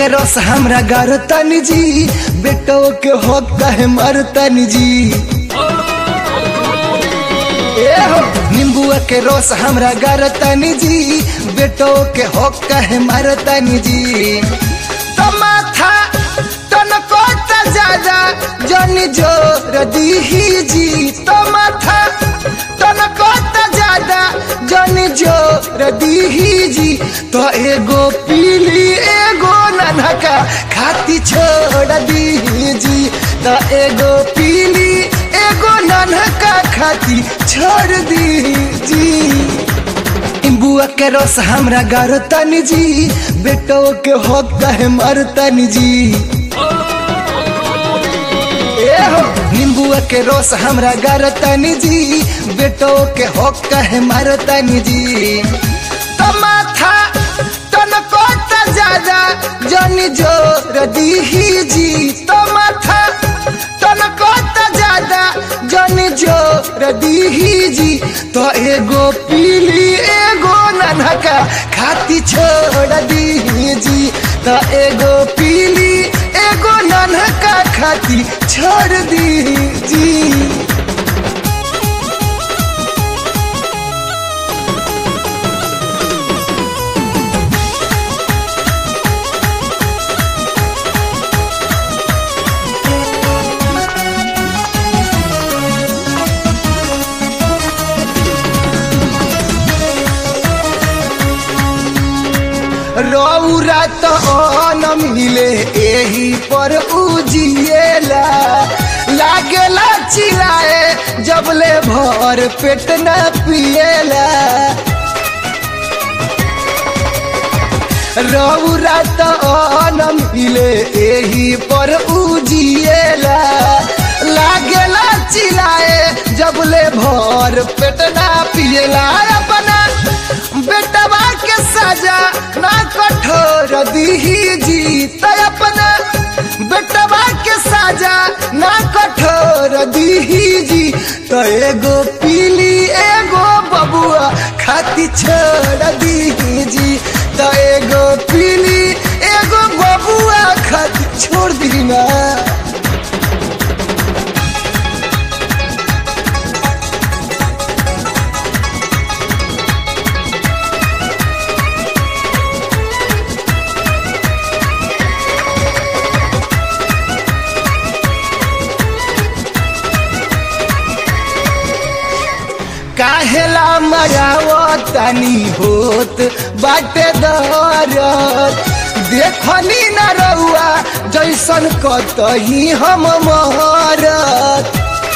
रस हमरा गारतन जी बेटो के हो कहे मरतन जी ए हो नींबुआ के रस हमरा गारतन जी बेटो के हो कहे मरतन जी तो माथा तनको त ज्यादा जन जोर दीही जी तो माथा तनको त ज्यादा जन जोर दीही जी तो एगो पीली एगो ननका खाती छोड़ दीही जी तो एगो पीली एगो ननका खाती छोड़ दी जी बुआ के रस हमरा गारतन जी बेटो के हो कहे मरतन जी ए हो नींबुआ के रस हमरा गारतन जी बेटो के हो कहे मरतन जी तो माथा तनको त ज्यादा जन जोर दीही जी तो माथा तनको त ज्यादा जन जोर दीही जी तो एगो पीली एगो ननका खाती छोड़ दीही जी तो एगो पीली एगो ननका खाती छोड़ दी जी रौरा तो न मिले एही पर उजिएला लागेला चिल्लाए जबले भर पेट न पिएला रौरा तो न मिले एही पर उजिएला लागेला चिल्लाए जबले भर पेट न पिएला अपना बेटवा के सजा ना कठोर दीही जी तो अपना बेटवा के सजा ना कठोर दीही जी तो एगो पीली एगो बबुआ खाती छोड़ दीही जी तो एगो पीली एगो बबुआ खाती छोड़ दी ना काहेला मरावो तनी होत बाटे दरद देखनी न रउआ जैसन कतही हम मरत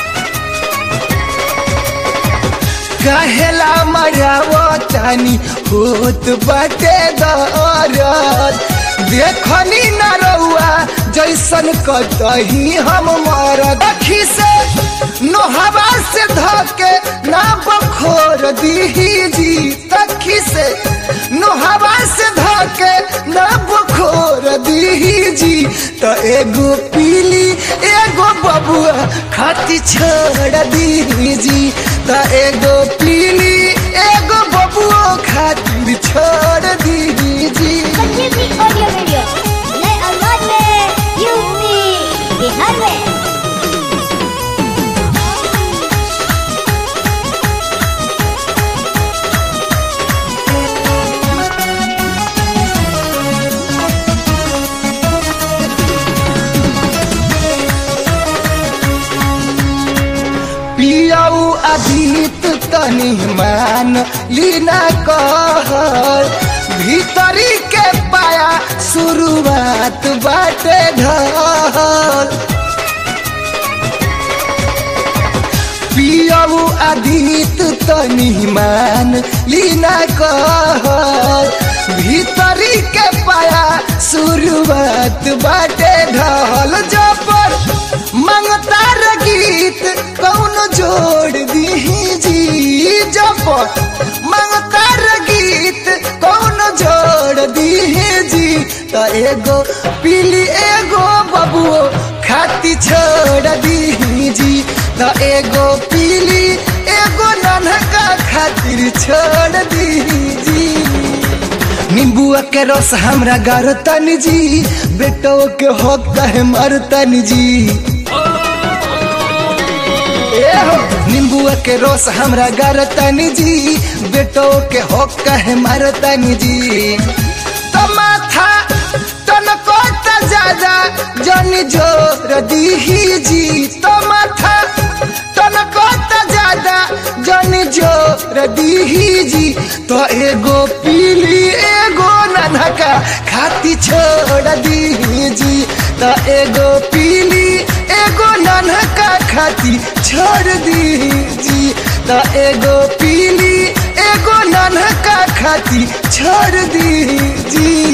काहेला मरावो तनी होत बाटे दरद देखनी न रउआ जैसन कतही हम मरद अखी से नोहवा से धके ना बखोर दीही जी तखी से नोहवा से धके ना बखोर दीही जी तो एगो पीली एगो बबुआ खाती छोड़ दीही जी तो एगो पीली एगो बबुआ खातिर छोड़ दीही जी संजीवनी ऑडियो वीडियो नए अंदाज में यूपी बिहार में पियाऊ अधीत तनी मान लीना कहर भीतरी के पाया शुरुआत बाटे ढल पियाऊ अधीत तनी मान लीना कहर भीतरी के पाया शुरुआत बाटे ढल जबर मंगतार गीत कौन जोड़ दीही जी जबर मंगतार गीत कौन जोड़ दीही जी तो एगो पीली एगो बबुओ खाती छोड़ दीही जी तो एगो पीली एगो नन्हका खातिर छोड़ दीही जी नींबू नींबुआ के रस हमरा गारतन जी बेटो के हो कहे मरतन जी ए हो नींबुआ के रस हमरा गारतन जी बेटो के हो कहे मरतन जी तो माथा तनको त ज्यादा जन जोर दीही जी तो माथा तनको त ज्यादा जन जोर दीही जी तो एगो पीली एगो ननका खाती छोड़ दीही जी तो एगो पीली एगो ननका खाती छोड़ दीही जी तो एगो पीली एगो ननका खाती छोड़ दीही जी